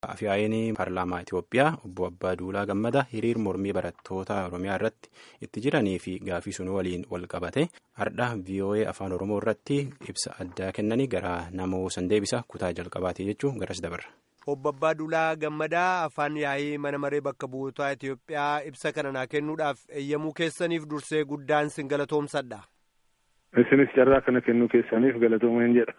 Afyaayinii paarlaamaa Itoophiyaa obbo Abbaa Duulaa Gammadaa hiriir mormii barattoota Oromiyaa irratti itti jiranii fi gaafii sun waliin wal qabate hardha VOA afaan Oromoo irratti ibsa addaa kennanii gara namoo san deebisa kutaa jalqabaati jechuun garas dabarra. Obbo Abbaa Duulaa Gammadaa afaan yaa'ii mana maree bakka bu'ootaa Itoophiyaa ibsa kana naa kennuudhaaf eeyyamuu keessaniif dursee guddaan sin galatoomsadha. Isinis carraa kana kennuu keessaniif galatoomeen jedha.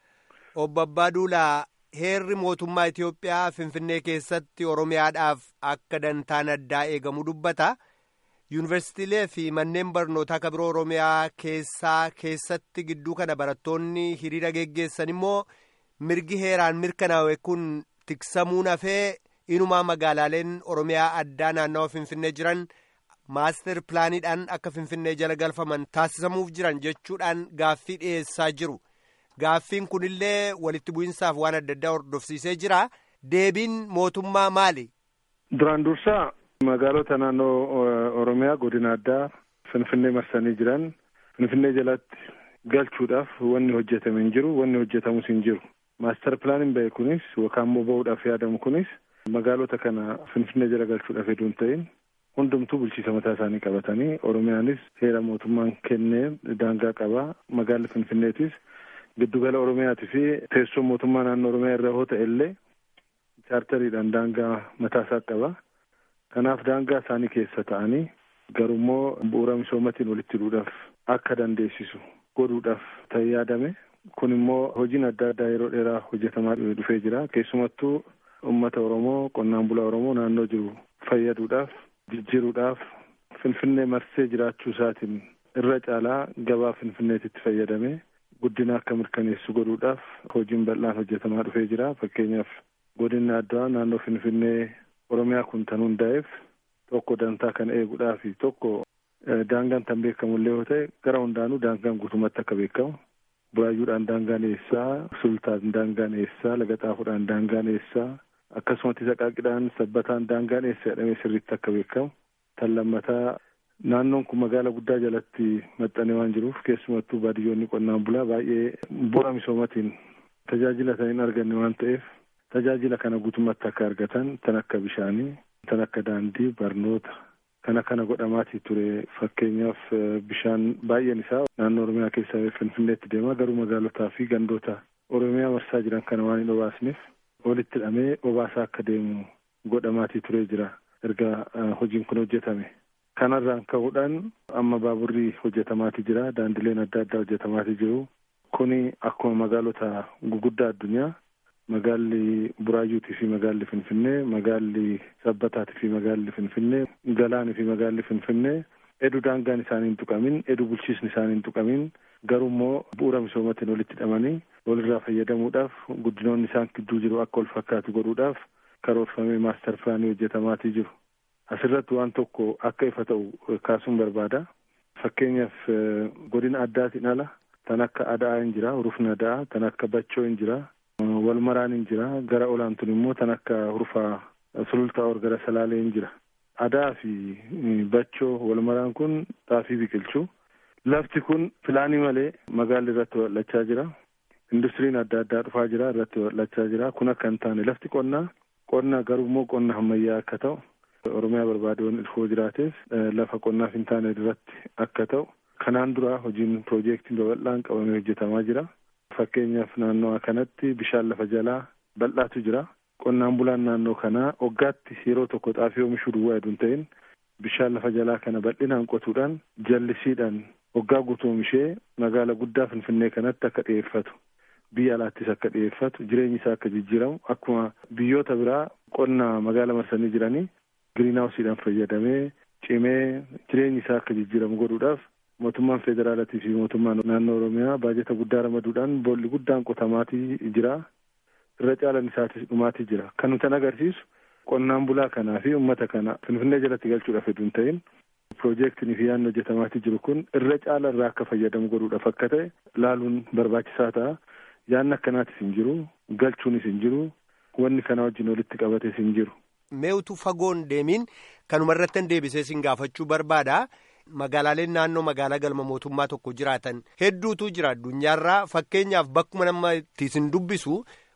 Obbo Abbaa Duulaa heerri mootummaa Itoophiyaa Finfinnee keessatti Oromiyaadhaaf akka dantaan addaa eegamu dubbata. Yuunivarsiitiilee fi manneen barnootaa kan biroo Oromiyaa keessaa keessatti gidduu kana barattoonni hiriira geggeessan immoo mirgi heeraan mirkanaa'e kun tiksamuun hafee inumaa magaalaaleen Oromiyaa addaa naannawa Finfinnee jiran maaster pilaaniidhaan akka Finfinnee jala galfaman taasisamuuf jiran jechuudhaan gaaffii dhiyeessaa jiru. Gaaffiin kunillee walitti bu'insaaf waan adda addaa hordofsiisee jira. Deebiin mootummaa maali? Duraan dursaa magaalota naannoo Oromiyaa godina addaa Finfinnee marsanii jiran Finfinnee jalatti galchuudhaaf wanni hojjetame hin jiru, wanni hojjetamus hin jiru. Maaster pilaaniin bahe kunis yookaan immoo bahuudhaaf yaadamu kunis magaalota kana Finfinnee jala galchuudhaaf hedduu hin ta'in hundumtuu bulchiisa mataa isaanii qabatanii Oromiyaanis heera mootummaan kennee daangaa qaba. Magaalli Finfinneetis giddugala Oromiyaatii fi teessoo mootummaa naannoo Oromiyaa irra hoo ta'e illee chaartariidhaan daangaa mataa isaa qaba. Kanaaf daangaa isaanii keessa ta'anii garummoo bu'uura misoomatiin walitti hidhuudhaaf akka dandeessisu godhuudhaaf ta'e yaadame. Kun immoo hojiin adda addaa yeroo dheeraa hojjetamaa dhufee jira. Keessumattuu uummata Oromoo qonnaan bulaa Oromoo naannoo jiru fayyaduudhaaf jijjiiruudhaaf Finfinnee marsee jiraachuu isaatiin irra caalaa gabaa Finfinneetitti fayyadamee guddina akka mirkaneessu godhuudhaaf hojiin bal'aan hojjetamaa dhufee jira. Fakkeenyaaf godinni addaa naannoo Finfinnee Oromiyaa kun tan hundaa'eef tokko dantaa kana eeguudhaaf tokko daangaan tan beekamullee yoo ta'e gara hundaanuu daangaan guutummaatti akka beekamu buraayyuudhaan daangaan eessaa sultaan daangaan eessaa laga xaafuudhaan daangaan eessaa akkasumatti saqaaqidhaan sabbataan daangaan eessa jedhamee sirriitti akka beekamu tan lammataa naannoon kun magaala guddaa jalatti maxxanee waan jiruuf keessumattuu baadiyyoonni qonnaan bulaa baay'ee bu'uura misoomatiin tajaajila tan hin arganne waan ta'eef tajaajila kana guutummaatti akka argatan tan akka bishaanii tan akka daandii barnoota kana kana godhamaatii ture fakkeenyaaf bishaan baay'een isaa naannoo oromiyaa keessaa finfinneetti deema garuu magaalotaa fi gandoota oromiyaa marsaa jiran kana waan hin obaasneef walitti hidhamee obaasaa akka deemu godhamaatii turee jira erga hojiin kun hojjetame. kanarraan ka'uudhaan amma baaburri hojjetamaatii jira daandileen adda addaa hojjetamaatii jiru kuni akkuma magaalota guguddaa addunyaa magaalli buraayyuutii fi magaalli finfinnee magaalli sabbataatii fi magaalli finfinnee galaanii fi magaalli finfinnee edu daangaan isaanii hin tuqamin edu bulchiisni isaanii hin tuqamin garuu immoo bu'uura misoomatiin walitti hidhamanii walirraa fayyadamuudhaaf guddinoonni isaan gidduu jiru akka wal fakkaatu godhuudhaaf karoorfamee maastar pilaanii hojjetamaatii jiru. Asirratti waan tokko akka ifa ta'u kaasuun barbaada. Fakkeenyaaf godina addaatiin ala tan akka adaa hin jira, hurufni adaa, tan akka bachoo hin jira, wal maraan hin jira, gara olaantuun immoo tan akka hurufaa sulultaa or gara salaalee hin jira. Adaa fi bachoo wal maraan kun xaafii biqilchuu. Lafti kun pilaanii malee magaalli irratti babal'achaa jira. Industiriin adda addaa dhufaa jira irratti babal'achaa jira. Kun akka hin taane lafti qonnaa qonna garuu immoo qonna ammayyaa akka ta'u. Oromiyaa barbaade waan dhufoo jiraateef lafa qonnaaf hin taane irratti akka ta'u kanaan dura hojiin piroojeektiin babal'aan qabamee hojjetamaa jira. Fakkeenyaaf naannoo kanatti bishaan lafa jalaa bal'aatu jira. Qonnaan bulaan naannoo kanaa waggaatti yeroo tokko xaafii oomishuu duwwaa hedduun ta'in bishaan lafa jalaa kana bal'inaan qotuudhaan jallisiidhaan waggaa guutuu oomishee magaala guddaa Finfinnee kanatti akka dhiyeeffatu. biyya alaattis akka dhiyeeffatu jireenyi isaa akka jijjiiramu akkuma biyyoota biraa qonna magaala marsanii jiranii giriinhaawusiidhaan fayyadamee cimee jireenyi isaa akka jijjiiramu godhuudhaaf mootummaan federaalatii fi mootummaan naannoo oromiyaa baajata guddaa ramaduudhaan boolli guddaan qotamaatii jira irra caalan isaatis dhumaatii jira kan nuti agarsiisu qonnaan bulaa kanaa fi uummata kana finfinnee jalatti galchuudhaaf hedduu hin ta'in piroojeektinii fi yaadni hojjetamaatii jiru kun irra caala irraa akka fayyadamu godhuudhaaf akka ta'e laaluun barbaachisaa ta'a. yaanni akkanaatis hin jiru galchuunis hin jiru wanni kana wajjin walitti qabates hin jiru. Meetu fagoon deemiin kanuma irratti deebisee sin gaafachuu barbaada. Magaalaaleen naannoo magaalaa galma mootummaa tokko jiraatan hedduutu jira addunyaarraa fakkeenyaaf bakkuma nama itti sin dubbisu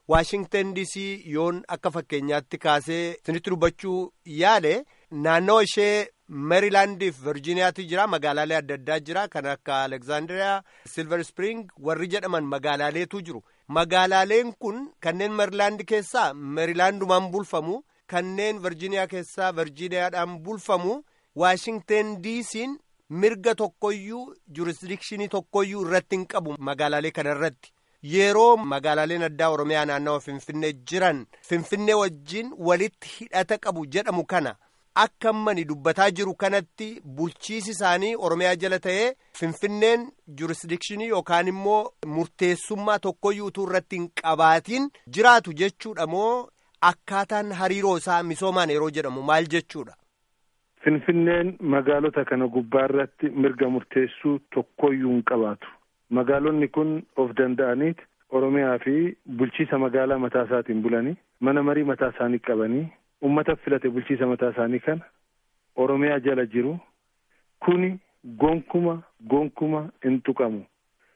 Waashingtan DC yoon akka fakkeenyaatti kaasee isinitti dubbachuu yaale naannawa ishee Meerilaandii fi Virjiiniyaatti jira magaalaalee adda addaa jira kan akka Alexandria, Silver Spring warri jedhaman magaalaaleetu jiru. Magaalaaleen kun kanneen Meerilaand keessaa Meerilaandumaan bulfamu kanneen Virjiiniyaa keessaa Virjiiniyaadhaan bulfamu Waashingtan DC'n mirga tokkoyyuu jurisdikshinii tokkoyyuu irratti hin qabu magaalaalee kana irratti. Yeroo magaalaaleen addaa Oromiyaa naannawa Finfinnee jiran Finfinnee wajjin walitti hidhata qabu jedhamu kana. Akka ammani dubbataa jiru kanatti bulchiisi isaanii Oromiyaa jala ta'ee Finfinneen jurisdikshinii yookaan immoo murteessummaa tokkoyyuu utuu irratti hin qabaatiin jiraatu jechuudha moo akkaataan hariiroo isaa misoomaan yeroo jedhamu maal jechuudha. Finfinneen magaalota kana gubbaa irratti mirga murteessuu tokkoyyuu hin qabaatu. Magaalonni kun of danda'aniit Oromiyaa fi bulchiisa magaalaa mataa isaatiin bulanii mana marii mataa isaanii qabanii. ummata filate bulchiisa mataa isaanii kana oromiyaa jala jiru kuni gonkuma gonkuma hin tuqamu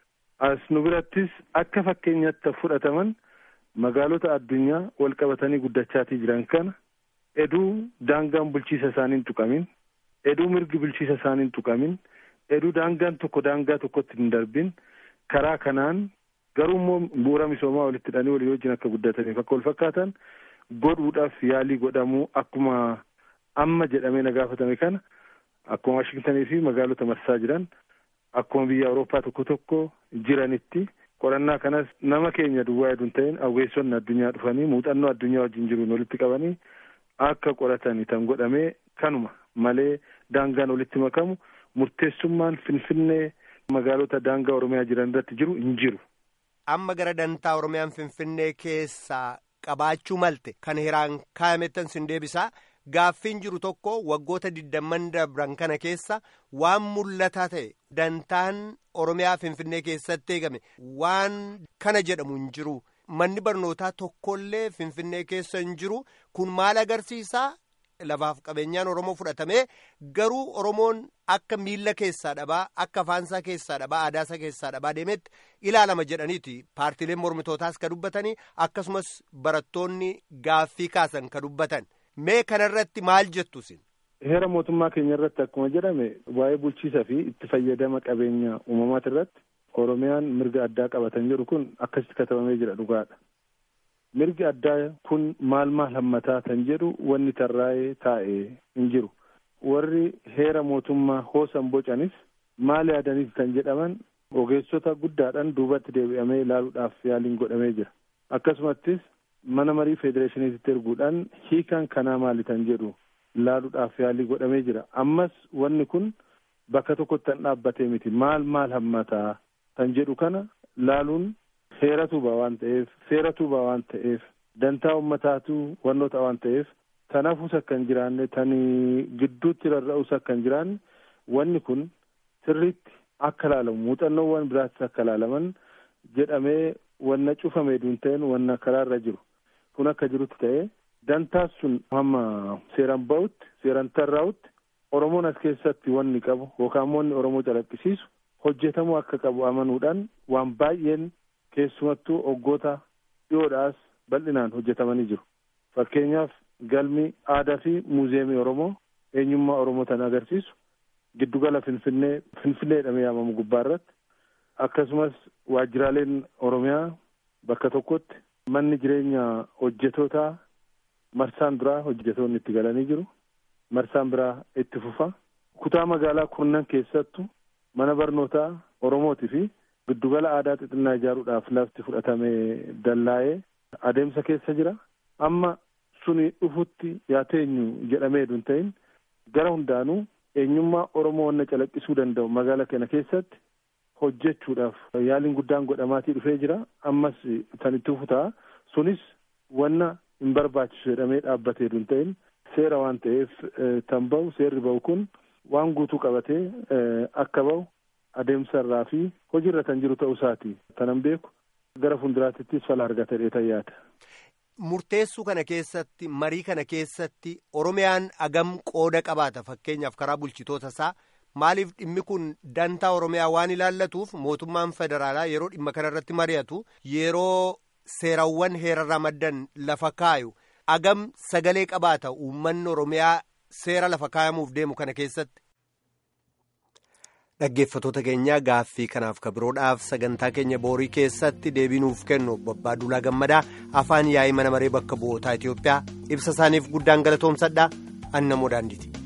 as nu birattis akka fakkeenyatti fudhataman magaalota addunyaa wal qabatanii guddachaatii jiran kana eduu daangaan bulchiisa isaanii hin tuqamin eduu mirgi bulchiisa isaanii hin tuqamin eduu daangaan tokko daangaa tokkotti hin darbin karaa kanaan garuu immoo bu'uura misoomaa walitti hidhanii walii wajjin akka guddataniif akka wal fakkaatan godhuudhaaf yaalii godhamuu akkuma amma jedhamee na gaafatame kana akkuma Waashingtanii fi magaalota marsaa jiran akkuma biyya Awurooppaa tokko tokko jiranitti qorannaa kanas nama keenya duwwaa hedduun ta'in hawweessonni addunyaa dhufanii muuxannoo addunyaa wajjin jiruun walitti qabanii akka qoratanii tan godhamee kanuma malee daangaan walitti makamu murteessummaan finfinnee magaalota daangaa Oromiyaa jiran irratti jiru hin jiru. Amma gara dantaa Oromiyaan finfinnee keessaa qabaachuu malte kan hiraan kaayamettan sin deebisaa gaaffiin jiru tokko waggoota digdamman dabran kana keessa waan mul'ataa ta'e dantaan oromiyaa finfinnee keessatti eegame waan kana jedhamu hin jiru manni barnootaa tokkollee finfinnee keessa hin jiru kun maal agarsiisaa lafaaf qabeenyaan oromoo fudhatamee garuu oromoon akka miilla keessaa dhabaa akka afaansaa keessaa dhabaa aadaasaa keessaa dhabaa deemetti ilaalama jedhaniiti paartiileen mormitootaas ka dubbatanii akkasumas barattoonni gaaffii kaasan ka dubbatan mee kanarratti maal jettu isin. heera mootummaa keenya irratti akkuma jedhame waa'ee bulchiisa fi itti fayyadama qabeenya uumamaati irratti oromiyaan mirga addaa qabatan jedhu kun akkasitti katabamee jira dhugaadha. mirgi addaa kun maal maal hammataa kan jedhu wanni tarraa'ee taa'ee hin jiru warri heera mootummaa hoosan bocanis maal yaadaniif kan jedhaman ogeessota guddaadhaan duubatti deebi'amee ilaaluudhaaf yaaliin godhamee jira akkasumattis mana marii federeeshiniitti erguudhaan hiikaan kanaa maali kan jedhu ilaaluudhaaf yaalii godhamee jira ammas wanni kun bakka tokkotti kan dhaabbatee miti maal maal hammataa kan jedhu kana laaluun seera tuuba waan ta'eef seera tuuba waan ta'eef dantaa ummataatu wannoota waan ta'eef tanaafus akka hin jiraanne tanii gidduutti rarra'us akka hin jiraanne wanni kun sirriitti akka laalamu muuxannoowwan biraattis akka laalaman jedhamee wanna cufamee duun ta'een wanna karaarra jiru kun akka jirutti ta'ee dantaas sun hamma seeran ba'utti seeran tarraa'utti oromoon as keessatti wanni qabu yookaan wanni oromoo calaqqisiisu hojjetamuu akka qabu amanuudhaan waan baay'een keessumattuu waggoota dhiyoodhaas bal'inaan hojjetamanii jiru fakkeenyaaf galmi aadaa fi muuziyeemii oromoo eenyummaa oromoo tan agarsiisu giddugala finfinnee finfinnee jedhamee yaamamu gubbaa irratti akkasumas waajjiraaleen oromiyaa bakka tokkotti manni jireenya hojjetootaa marsaan biraa hojjetoonni itti galanii jiru marsaan biraa itti fufa kutaa magaalaa kurnan keessattu mana barnootaa oromootii fi giddugala aadaa xixinnaa ijaaruudhaaf lafti fudhatamee dallaa'ee adeemsa keessa jira amma suni dhufutti yaa teenyu jedhamee hedun ta'in gara hundaanuu eenyummaa oromoo wanna calaqqisuu danda'u magaala kana keessatti hojjechuudhaaf yaaliin guddaan godhamaatii dhufee jira ammas tan itti futaa sunis wanna hin barbaachisu jedhamee dhaabbatee hedun ta'in seera waan ta'eef tan ba'u seerri ba'u kun waan guutuu qabatee akka ba'u adeemsa irraa fi hojiirra kan jiru ta'uu isaati tanan beeku gara fuulduraattis fala argata dheetan yaada. Murteessuu kana keessatti marii kana keessatti Oromiyaan agam qooda qabaata fakkeenyaaf karaa bulchitoota isaa maaliif dhimmi kun dantaa Oromiyaa waan ilaallatuuf mootummaan federaalaa yeroo dhimma kana irratti mari'atu yeroo seerawwan heerarraa maddan lafa kaayu agam sagalee qabaata uummanni oromiyaa seera lafa kaayamuuf deemu kana keessatti. dhaggeeffatoota keenya gaaffii kanaaf kabiroodhaaf sagantaa keenya boorii keessatti deebiinuuf kennu Obbo Duulaa Gammadaa afaan yaa'ii mana maree bakka bu'ootaa Itoophiyaa ibsa isaaniif guddaan galatoomsadha annamoo daandiiti.